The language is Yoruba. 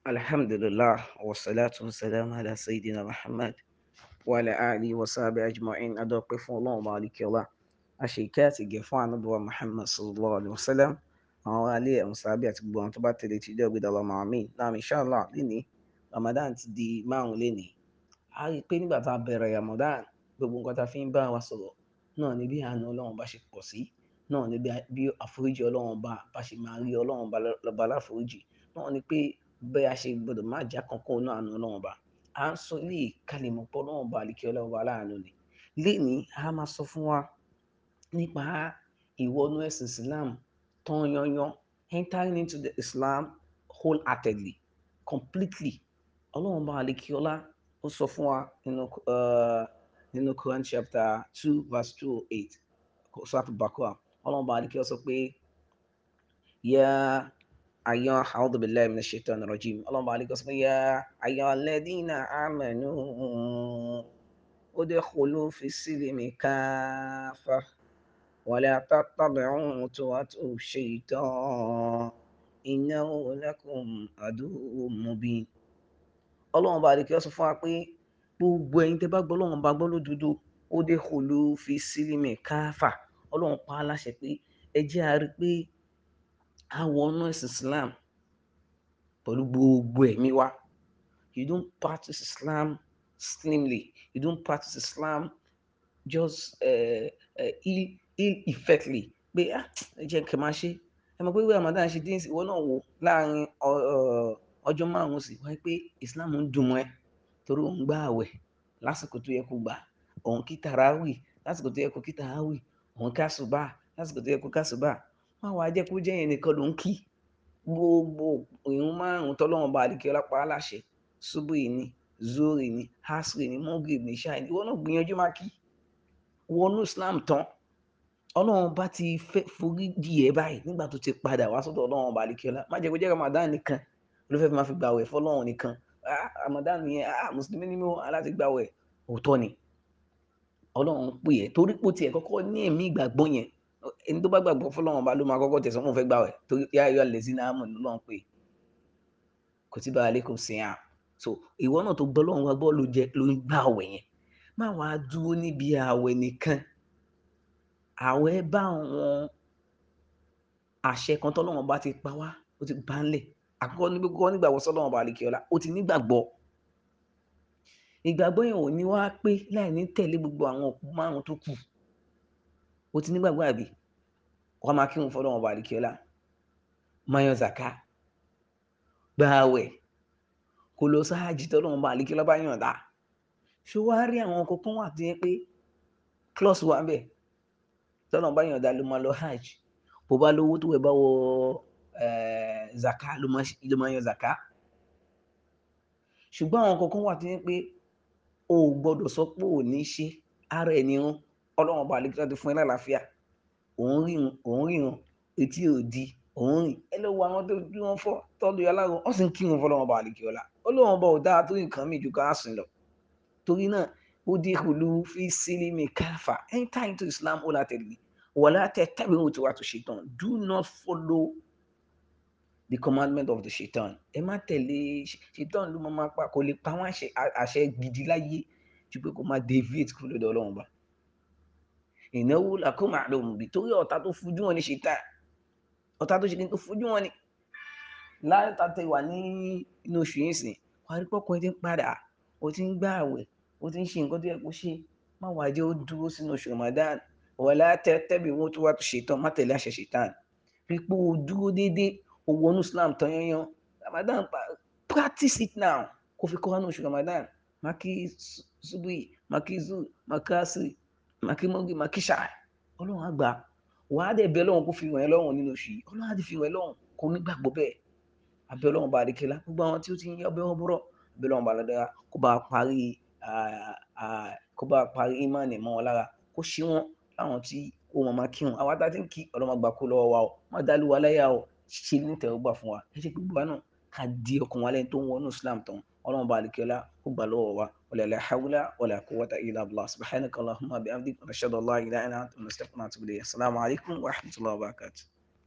alhamdulillah wasalaatu wasalaamu ala sayyidina muhammad wa ala alihi wa sahbihi ajma'in adọ́pẹ́ fún ọlọ́run ọba alikiola àṣeyíkẹ́ àti ìgẹ̀ fún ànábọ̀wá muhammad sallallahu alayhi wa sallam àwọn alẹ́ ẹ̀hún sábẹ́ àti gbogbo àwọn tó bá tẹ̀lé ti dẹ́ ògbédà ọlọ́mọ àmì náà inshallah lénìí ramadan ti di márùn lénìí a rí i pé nígbà tá a bẹ̀rẹ̀ ramadan gbogbo nǹkan tá a fi ń bá wa sọ̀rọ̀ náà ni bí àánú ọlọ́run bá ṣe pọ̀ sí náà ni bí àforíjì ọlọ́run bá bá ṣe máa rí ọlọ́run bá lọ́ba láforíjì náà ni pé bẹ́ẹ̀ a ṣe gbọ́dọ̀ má já kankan náà àánú ọlọ́run bá à ń sọ ilé ìkàlẹ̀mọ̀ pọ̀ ọlọ́run bá àlìkẹ́ ọlọ́run bá láàánú ni lénìí a máa sọ fún wa nípa ìwọnú ẹ̀sìn islam tán yanyan entering into the islam wholeheartedly completely ọlọ́run bá àlìkẹ́ ọlá ó sọ fún wa nínú nínú Quran chapter two verse two oh eight sọ́tù bakura ọlọ́run bá àlìkẹ́ ọ sọ pé yá ayọ́ a'udhu billahi minash shaitani rajim ọlọ́run bá àlìkẹ́ ọ sọ pé yá ayọ́ alladhina amanu udkhulu fi silmi kafa wala tattabi'u khutuwati shaitan innahu lakum aduwwun mubin ọlọ́run bá àlìkẹ́ ọ sọ fún wa pé gbogbo ẹ̀yin tẹ́ bá gbọ́ ọlọ́run bá gbọ́ lódodo ó dé kòló fi sílímì káfà ọlọ́run pa á láṣẹ pé ẹ jẹ́ a rí pé a wọnú ẹ̀sìn islam pẹ̀lú gbogbo ẹ̀mí wa you don't practice islam slimly you don't practice islam just uh, uh, ill, ill effectly pé ah ẹ jẹ́ kí n máa ṣe ẹ mọ̀ pé wíwá ramadan ṣe dín sí ìwọ náà wò láàrin ọjọ́ márùn-ún sí wáyé pé islam ń dùn mọ́ ẹ torí òun gbà àwẹ̀ lásìkò tó yẹ kó gbà òun kí tàràwì lásìkò tó yẹ kó kí tàràwì òun ká ṣùbà lásìkò tó yẹ kó ká ṣùbà wọn wàá jẹ́ kó jẹ́ yẹn nìkan ló ń kí gbogbo ìrun márùn tọ́lọ́wọ́n bá àdìkẹ́ ọlápá aláṣẹ ṣubú yìí ni zori ni hasri ni mogrib ni ṣáà ni ìwọ náà gbìyànjú máa kí wọnú islam tán ọlọ́run bá ti fẹ́ forí di ẹ̀ báyìí nígbà tó ti padà wá sọ́dọ̀ ọlọ́run bá àdìkẹ́ ọlá má jẹ́ kó jẹ́ ramadan nìkan ló fẹ́ fi máa fi gbàwẹ̀ fọlọ́run nìkan ah ramadan yẹn ah mùsùlùmí ni mo aláti gbàwẹ̀ òótọ́ ni ọlọ́run pè ẹ́ torí pò tiẹ̀ kọ́kọ́ ní ẹ̀mí ìgbàgbọ́ yẹn ẹni tó bá gbàgbọ́ fọlọ́run bá ló máa kọ́kọ́ tẹ̀sán fún fẹ́ gbàwẹ̀ torí yá ayọ́ alẹ́ sí náà mọ̀ lọ́run pé kutiba alaykum siyam so ìwọ náà tó gbọ́ lọ́run wá gbọ́ ló jẹ ló ń gbàwẹ̀ yẹn má wàá dúró níbi àwẹ̀ nìkan àwẹ̀ bá àwọn àṣẹ kan tọ́lọ́run bá ti pa wá ó ti bá ń lẹ̀ àkọ́kọ́ níbi kọ́kọ́ nígbàgbọ́ sọ́lọ́run bá àlekè ọlá ó ti nígbàgbọ́ ìgbàgbọ́ yẹn ò ní wá pé láì ní tẹ̀lé gbogbo àwọn òkú márùn tó kù ó ti nígbàgbọ́ àbí wọ́n máa kírun fọ́lọ́run bá àlekè ọlá máa yan zaka gbààwẹ̀ kò lọ sáájì tọ́lọ́run bá àlekè ọlá bá yàn dá ṣé wàá rí àwọn ọkọ̀ kan wà tó yẹ pé klọ́ọ̀sì wà ń bẹ̀ tọ́lọ́run bá yàn dá ló máa lọ hajj bó bá lówó tó wẹ̀ bá wọ zaka ló máa yan zaka ṣùgbọ́n àwọn kankan wà tó yẹ pé o ò gbọ́dọ̀ sọ pé ò ní ṣe ara ẹ̀ nírun ọlọ́run ọba àlekí ti fún ẹ lálàáfíà òun rírun òun rírun etí ò di òun rìn ẹ lọ wo àwọn tó bí wọn fọ tọ́lu aláàrùn wọ́n sì ń kírun fọlọ́run ọba àlekí ọlá ọlọ́run ọba ò dáa tó nǹkan mi ju ká sìn lọ torí náà ó dé kùlù fi sílímì káfà enter into Islam ó látẹ̀lé wàlá tẹ tẹ́bi ohun tí wàá tó ṣe tán do not follow the commandment of the shaitan ẹ má tẹ̀lé shaitan ló máa pa kò lè pa wọ́n àṣẹ gidi láyé ju pé kó máa deviate kúrò lọ́dọ̀ ọlọ́run bá ìnáwó làkó máa lò mùbí torí ọ̀tá tó fojú wọn ní shaitan ọ̀tá tó ṣe kí n tó fojú wọn ní láyé tá tẹ wà ní inú oṣù yìí sìn wà á rí pọ́kọ ẹ ti ń padà o ti ń gbá àwẹ̀ o ti ń ṣe nǹkan tó yẹ kó ṣe má wàá jẹ́ ó dúró sínú oṣù Ramadan wala tẹ́bi owó tó wà tó shaitan má tẹ̀lé àṣẹ shaitan rí pé o dúró déédéé owó ní islam tán yanyan ramadan practice it now kò fi kọ́ra ní oṣù ramadan maki subui maki zu makasi maki mogi maki ṣáà ọlọ́run àgbà wàá dẹ̀ bẹ́ẹ̀ lọ́run kó fi ràn ẹ́ lọ́rùn nínú oṣù yìí ọlọ́run á ti fi ràn ẹ́ lọ́rùn kò ní gbàgbọ́ bẹ́ẹ̀ abẹ́ ọlọ́run bá adékẹ́lá gbogbo àwọn tí ó ti ń yọ ọbẹ̀ ọbọ̀rọ̀ abẹ́ ọlọ́run bá lọ́dọ̀ kó bá parí kó bá parí ìmánì mọ́ wọn lára kó ṣí wọn láwọn tí ó mọ̀ máa kírun àwọn àtàtì ń kí ọlọ́run àgbà kó lọ́wọ́ wa o má dálú wa láyà o ṣe ní tẹ̀wọ́gbà fún wa ẹ ṣe gbogbo wa náà ká di ọkàn wa lẹ́yìn tó ń wọnú islam tán ọlọ́run bá àlekẹ́lá ó gbà lọ́wọ́ wa wala la hawla wala quwwata illa billah subhanaka allahumma bihamdik wa ashhadu an la ilaha illa anta astaghfiruka wa atubu ilayk assalamu alaikum wa rahmatullahi wa barakatuh